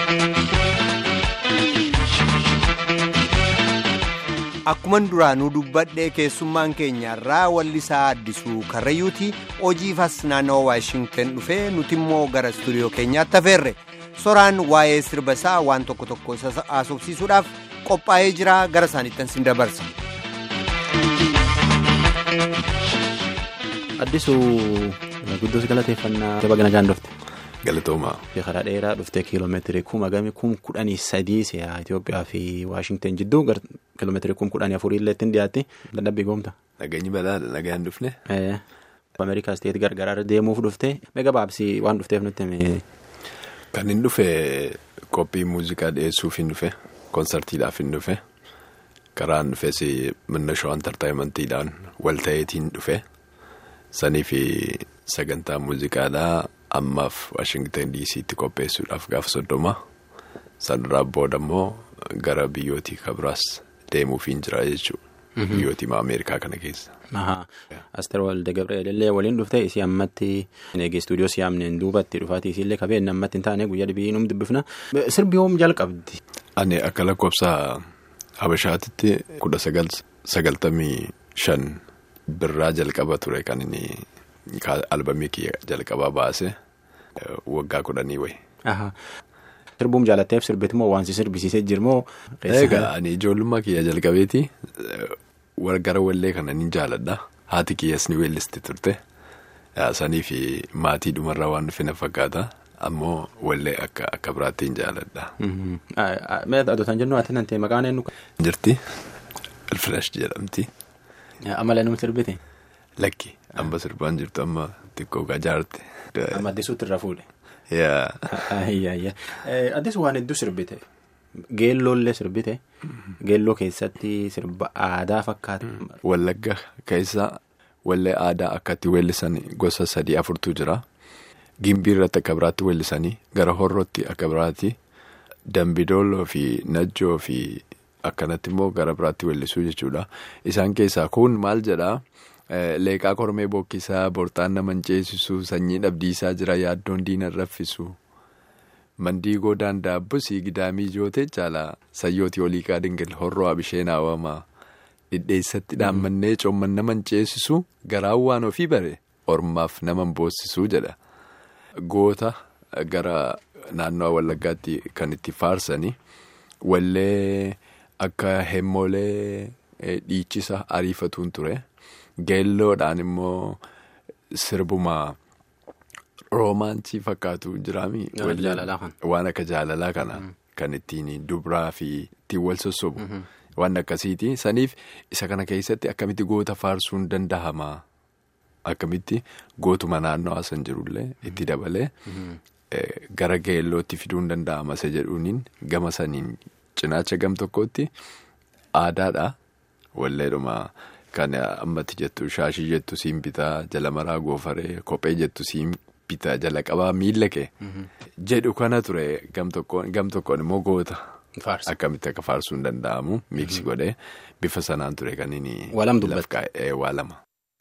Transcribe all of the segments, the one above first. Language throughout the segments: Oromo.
Akkuman duraanuu dubbadhee keessummaan keenya irraa wallisaa addisuu karrayyuutii hojiifas naannawaa waashingten dhufee nuti immoo gara istuudiyoo keenyaatti hafeerre soraan waa'ee sirba isaa waan tokko tokko haasofsiisuudhaaf qophaa'ee jira gara isaaniittan sin dabarsa. Addisuu guddoos galateeffannaa jaba gana jaan dhufte. Galatoomaa. Karaa dheeraa dhuftee kiiloomeetirii kuma gami kum kudhanii sadii si'a Itoophiyaa fi Waashingten jidduu kiiloomeetirii kum kudhanii afurii illee ittiin dhiyaatti dadhabbii goomta. Nageenyi badhaadha nagaan dhufne. Ameerikaa isteetii gargaraarra deemuuf dhufte mega baabsii waan dhufteef nutti hime. Kan hin dhufe qophii muuziqaa dhiyeessuuf hin dhufe konsartiidhaaf hin dhufe karaan dhufes minna shawaan tartaayimantiidhaan walta'iitiin dhufe sanii fi sagantaa muuziqaadhaa. ammaaf waashingtan diisiitti qopheessuudhaaf gaafa soddoma sanarraa booda immoo gara biyyootii kabiraas deemuufiin jira jechuudha biyyootii ameerikaa kana keessa. Asteer Walde Gabriel illee waliin dhufte isii ammatti eegee istuudiyoo siyaamneen duubatti dhufaatii isiillee qabeen ammatti hin taane guyyaa dhibii nuum dubbifna sirbi hoom jalqabdi. Ani akka lakkoofsa Habashaatitti kudha sagaltamii shan birraa jalqaba ture kan inni. Albamii kiyya jalqabaa baase waggaa kudhanii wayi. Sirbuun jaalatteef sirbiti moo waansi sirbisiisee jirmoo. Egaa ani ijoollummaa kiyya jalqabeeti gara wallee kana ni jaaladha haati kiyyas ni weellisti turte sanii fi maatii dhumarraa waan dhufe na fakkaata ammoo wallee akka akka biraatti hin jaaladha. Adotaan jennu ati nantee maqaan eenyu. Jirti Ilfilash jedhamti. Amala nuti sirbite. Lakki amma sirbaan jirtu amma xiqqoo gajaarte. Amma addisuutti irra fuudhe. Yaa. Addisu waan hedduu sirbite. Geelloollee sirbite. Geelloo keessatti sirba aadaa fakkaata. Wallagga keessa wallee aadaa akkatti weellisan gosa sadii afurtu jira. Gimbii irratti akka biraatti weellisanii gara horrootti akka biraatti dambidooloo fi najjoo fi akkanatti immoo gara biraatti weellisuu jechuudha. Isaan keessaa kun maal jedhaa? Leeqaa kormee bookkisaa bortaan nama ceesisuu sanyii dhabdiisaa jira yaaddoon diina raffisu mandiigoo daandaabbusii gidaamii jootee caalaa sayyooti oliiqaa dingil horroo abisheen haawamaa dhidheessatti dhaammannee coomman nama ceesisuu garaan waan ofii bare ormaaf nama boossisuu jedha goota gara naannoo wallaggaatti kan itti faarsanii wallee akka hemmoolee dhiichisa ariifatuun ture. Geelloodhaan immoo sirbuma roomaansii fakkaatu jiraami. Waan akka jaalalaa kana kan ittiin dubraa fi ittiin wal sossobu. Waan akkasiiti. Saniif isa kana keessatti akkamitti goota faarsuun danda'ama. Akkamitti gootuma naannoo san jirullee itti dabalee gara geellootti fiduun danda'ama isa jedhuuniin gama saniin cinaacha gam tokkotti aadaadha. Walleedhuma. Kan ammatti jettu shaashii jettu siin bitaa jala maraa goofaree kophee jettu siin bitaa jala qabaa miila kee. jedhu kana ture gam tokkoon immoo goota. Akkamitti akka faarsuun danda'amu miiksi godhee bifa sanaan ture kan inni. Waalam dubbata. Waa lama.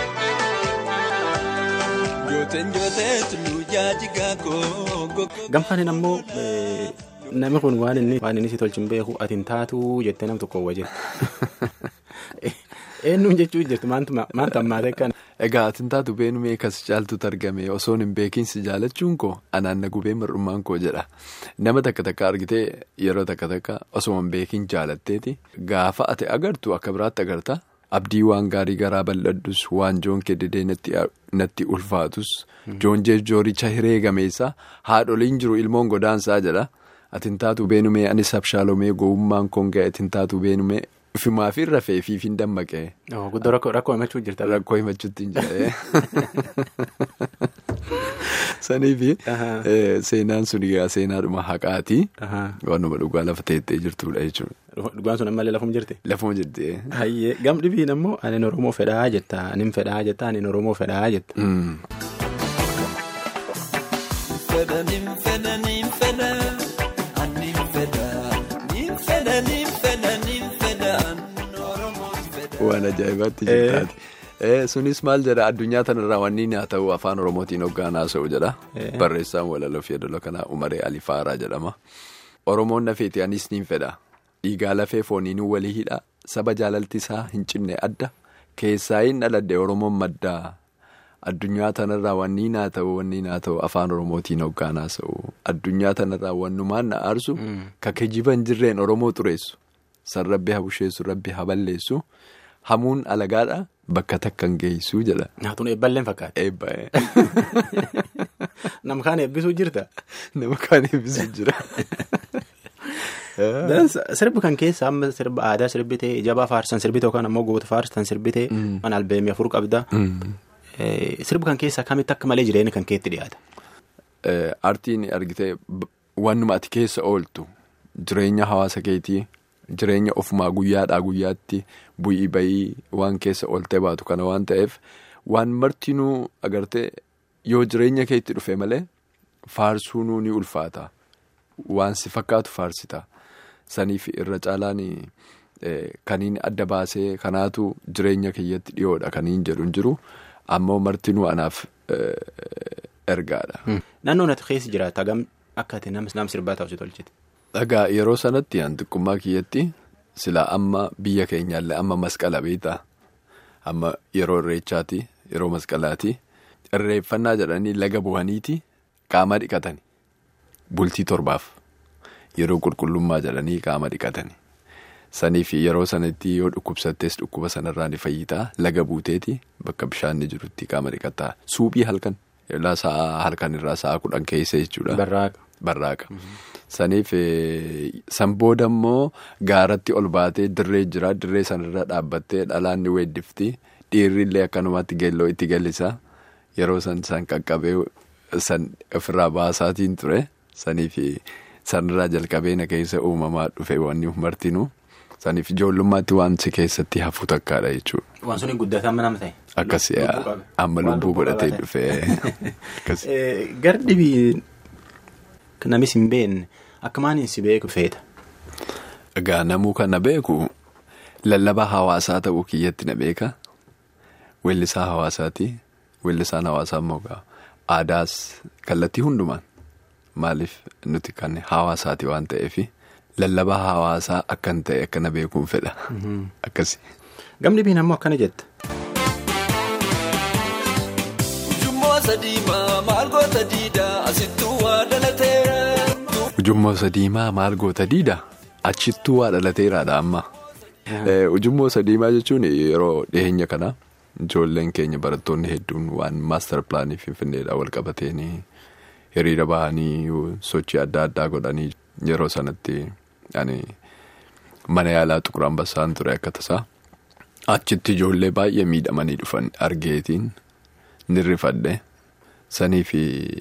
Gamfaanin ammoo namni kun waan inni waan inni si tolchin beeku ati hin taatu jettee nam tokko wajjin. Eenyuun jechuun jirtu maanta ammaatee kan. Egaa ati hin taatu beenumee kas caaltuutu argame osoon hin beekinsi jaalachuun koo anaan na gubee mar'ummaan koo jedha. Nama takka takka argitee yeroo takka takka osoo hin beekin jaalatteeti. Gaafa ati agartu akka biraatti agarta. Abdii waan gaarii garaa bal'adhus waan joon kededee natti ulfaatus. Joon jechooricha hiree gameessa haadholiin jiru ilmoon godaansaa jedha. Ati hin taatu beenumee anis abshaalomee gowwummaan koon ga'e ati hin taatu beenumee. Ifumaa fi rafee fi fi dammaqee. Guddoo rakkoo himachuu jirta. Rakkoo himachuutti hin jirre. Sanii fi seenaan sun egaa seenaadhuma haqaati. Waanuma dhugaa lafa teettee jirtudha jechuudha. Dhugaan sun ammallee lafuma jirti. Lafuma jirti. Hayyee gam dhibiin ammoo ani Oromoo fedhaa jetta ani fedhaa jetta ani Oromoo fedhaa jetta. Waan ajaa'ibaatti jirtaati. Sunis maal jedha addunyaa tanarraa wanni haa ta'u afaan Oromootiin hoggaan haasa'u jedha. Barreessaan walaloo fi edaloo kanaa Umaree Alifaaraa jedhama. Oromoon lafeeti anis niin fedha. Dhiigaa lafee fooniinuu walii hidha. Saba jaalalti isaa hin cinne adda. Keessaa hin dhaladde Oromoon maddaa. Addunyaa tanarraa wanni naa ta'u wanni naa ta'u afaan Oromootiin hoggaanaa ta'u. Addunyaa tanarraa wannumaan na aarsu. Ka kijiban jirreen Oromoo xureessu. San rabbi haa busheessu rabbi haa balleessu. Hamuun alagaadha bakka takka hin geessu jedha. Naatuun eebballeen fakkaata. Eebba'ee. Nama kaan eebbisuu jirta. Nama kaan eebbisuu jira. Sirbi kan keessa amma sirba aadaa sirbitee jabaa faarsan sirbitee yookaan ammoo goota faarsan sirbitee mana albeemii afur qabda. Sirbi kan keessa akkamitti akka malee jireenya kan keetti dhiyaata. Aartiin argitee wannuma ati keessa ooltu jireenya hawaasa keetii jireenya ofumaa guyyaadhaa guyyaatti bu'ii bayii waan keessa ooltee baatu kana waan ta'eef waan martinuu agartee yoo jireenya keetti dhufe malee faarsuunuu ni ulfaata. Waan si fakkaatu faarsita. Saniif irra caalaan kaniin adda baasee kanaatu jireenya keeyyatti dhiyoodha kaniin jedhu hin jiru ammoo martinuu anaaf ergaadha. Naannoon ati keessa jiraatu hagam akka ati nama sirbaa ta'u si tolchite. Dhagaa yeroo sanatti xiqqummaa kiyyatti silaa amma biyya keenyaallee amma masqala beektaa amma yeroo irreechaati yeroo masqalaati irreeffannaa jedhanii laga bu'aniiti qaama dhiqatani bultii torbaaf yeroo qulqullummaa jedhanii qaama dhiqatani saniif yeroo sanatti yoo dhukkubsattees dhukkuba sanarraa ni fayyitaa laga buuteeti bakka bishaan jirutti qaama dhiqataa suuphii halkan sa'a halkan irraa sa'a kudhan keessa jechuudha. Barraaqa. Barraaqa. Saniif san booda immoo gaaratti ol baatee dirree jira dirree sanarra dhaabbattee dhalaan ni weeddifti dhiirrillee akkanumatti geelloo itti galisa yeroo san san qaqqabee san ofirraa baasaatiin ture saniif sanarraa jalqabee na keessa uumamaa dhufe wanni martinuu saniif ijoollummaatti waan si keessatti hafu takkaadha jechuudha. Waan suni guddataa nama ta'e. Akkasii amma lubbuu godhatee dhufee. Gardibii namis hin beekne akka maaliin si beeku feeta. Egaa namuu kana beeku lallabaa hawaasaa ta'uu kiyyatti na beeka. Weellisaa hawaasaati. Weellisaan hawaasaa immoo aadaas kallattii hundumaan maaliif nuti kan hawaasaati waan ta'eef lallabaa hawaasaa akkan ta'e akkana beekuun fedha. Akkasi. Gamni biin ammoo akkana jetta. Ujummoo sadiimaa maal goota diida achittuu waa dhalateeraadha amma. Ujummoo sadiimaa jechuun yeroo dhiyeenya kana ijoolleen keenya barattoonni hedduun waan maastar pilaanii finfinneedhaan wal qabatanii hiriira bahanii sochii adda addaa godhanii yeroo sanatti mana yaalaa xuqur ambassaan ture akka tasaa achitti ijoollee baay'ee miidhamanii dhufan argeetiin nirrifadhe saniif.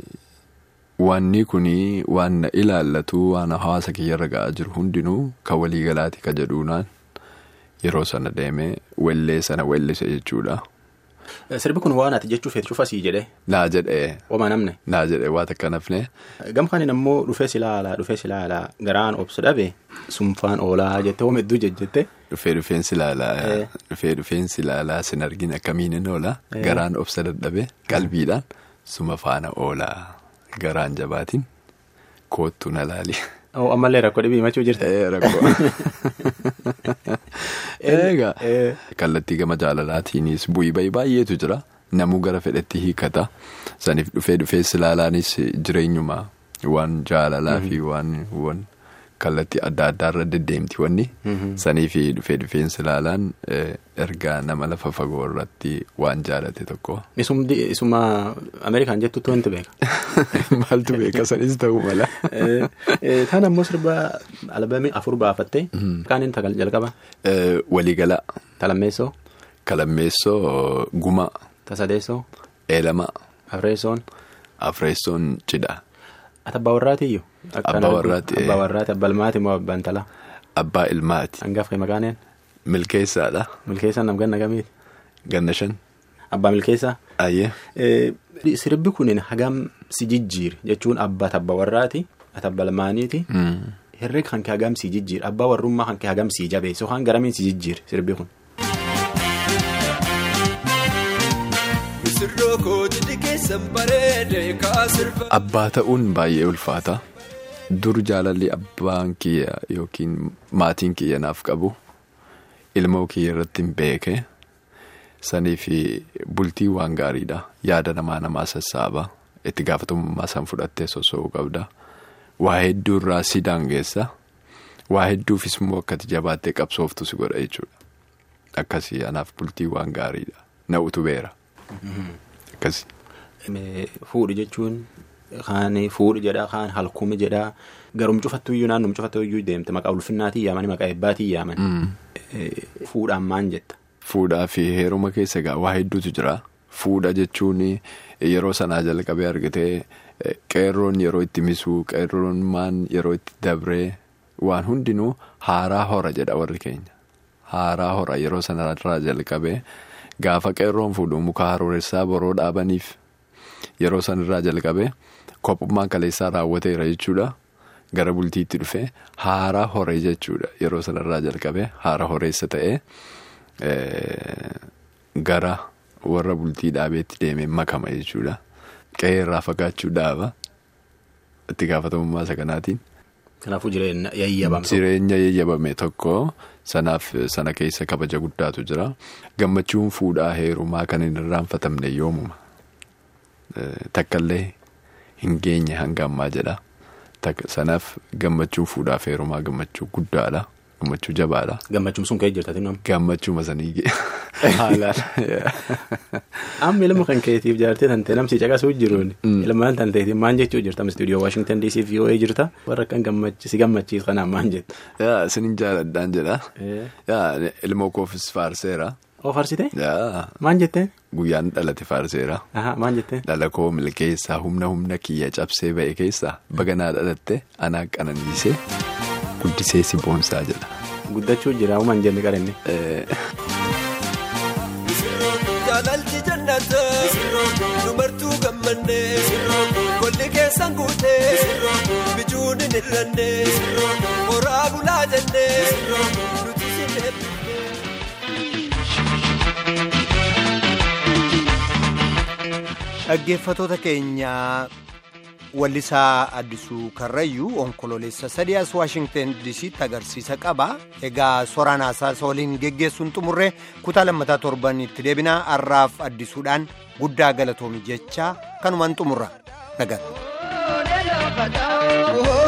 Wanni kunii waan na ilaallatu waan hawaasa kiyyarra ga'aa jiru hundinuu kan waliigalaati ka jedhuunaan yeroo sana deemee wellee sana wellise jechuudha. Sirbi kun waan ati jechuu feetu cufasii jedhee. Naa jedhee. Homaa namne. Naa jedhee waa takka nafne. Gamfaan ammoo dhufee silaalaa dhufee silaalaa garaan obsa dhabe sunfaan oolaa jettee hooma hedduu jejjette. Dhufee dhufeensi ilaalaa. Dhufee dhufeensi ilaalaa sin argin akkamiin inni oolaa. Garaan obsa dadhabe qalbiidhaan suma faana oolaa. Garaan jabaatiin koottu na laali. Ammallee rakkoo dhibii himachuu jirta. Rakkoo. Egaa kallattii gama jaalalaatiinis bu'ii bayii baay'eetu jira. Namuu gara fedhetti hiikata. Saniif dhufee dhufee silaalaanis jireenyuma waan jaalalaa fi waan kallattii adda addaarra deddeemti wanni. Saniif dhufee dhufeen silaalaan ergaa nama lafa fagoo irratti waan jaalate tokko. Isuma Ameerikaan jettutti wanti beeka. Maaltu beeka sanis ta'uu mala. Taan ammoo sirba albeemii afur baafattee. Kaaniin tagal jalqaba. Waliigala. Talammeessoo. Kalammeessoo Guma. Tasadeessoo. Eelama. Afreessoon. Afreessoon Cidha. Ati abbaa warraatiyyuu. Abbaa warraati. Abbaa warraati abbaa ilmaati moo abbaan talaa. Abbaa ilmaati. Hangafa maqaaneen. Milkeessaadha. Milkeessaan nam ganna gamiiti. Ganna shan. Abbaa milkeessaa. Ayyee. Sirbi kun hagam si jijjiir jechuun abbaa abbaa warraati ati abbaa ilmaaniiti. Herreega kan kee hagam si jijjiir abbaa warrummaa kan kee hagam si jabeessu yookaan garamiin si jijjiir sirbi kun. Abbaa ta'uun baay'ee ulfaata. dur jaalalli abbaan kiyya yookiin maatiin kiyya naaf qabu ilmoo kiyya irratti hin beeke sanii fi bultii waan gaariidha yaada namaa namaa sassaaba itti gaafatamummaa san fudhattee sosso'uu qabda waa hedduu irraa si daangeessa waa hedduufis immoo akkati jabaattee qabsooftu si godha jechuudha akkasii anaaf bultii waan gaariidha na utubeera akkasii. Fuudhi jechuun kaan fuudhi jedhaa kaan halkuumi jedhaa garum cufattuyyuu naannum cufattuyyuu deemte maqaa ulfinnaatiin yaaman maqaa eebbaatiin yaaman. Fuudhaan maan jetta. Fuudhaa fi heeruma keessa egaa waa hedduutu jira. Fuudha jechuun yeroo sanaa jalqabee argitee qeerroon yeroo itti misuu qeerroon maan yeroo itti dabree waan hundinuu haaraa hora jedha warri keenya. Haaraa hora yeroo sanarraa jalqabee gaafa qeerroon fuudhu muka haroorressaa boroo dhaabaniif yeroo sanarraa jalqabee kophummaan kaleessaa raawwateera jechuudha. Gara bultiitti dhufee haaraa horee jechuudha yeroo sanarraa jalqabee haara horeessa ta'ee gara warra bultii dhaabeetti deemee makama jechuudha. Qe'ee irraa fagaachuu dhaaba itti gaafatamummaa isa kanaatiin. Kanaafuu jireenya yayyabame. Jireenya yayyabame tokko sanaaf sana keessa kabaja guddaatu jira. Gammachuun fuudhaa heerumaa kan hin irraanfatamne yoomuma. Takkaallee hin geenye hanga ammaa jedha. Sanaaf gammachuun fuudhaaf heerumaa gammachuu guddaadha. Gammachuu jabaadha. Gammachuun sun ka'ee jirtati nama. Gammachuu masanii Haalaan. Amma ilma kan keetiif jaartee tantee namsi caqasuu jiruun. Ilmaan tanteetiin maan jechuu jirta istuudiyoo Waashingtan DC fi OA jirta warra kan si gammachiis kanaan maan jetta. Yaa isiniin jaaladhaan jedha. Yaa ilmoo koofis faarseera. Oo faarsite? Yaa. Maan jettee? Guyyaan dhalate faarseera. Maan jettee? Dhala koo milkeessaa humna humna kiyya cabsee ba'e keessaa baganaa dhalatte anaa qananiisee guddisee si boonsaa jedha. Guddachuu jira uumaan jenne qarinne. Jaalalli jannata dubartuu gammannee golli keessan guutee bijuun hin hir'annee horaa bulaa jennee nuti si eebbifnee. Dhaggeeffatoota keenya wallisaa addisuu karrayyuu onkololeessa sadiyaas waashingten disiitti agarsiisa qaba egaa soraan haasaasa waliin geggeessuun xumurree kutaa lammataa torbanitti deebinaa har'aaf addisuudhaan guddaa galatoomi jechaa kanumaan xumurra nagaa.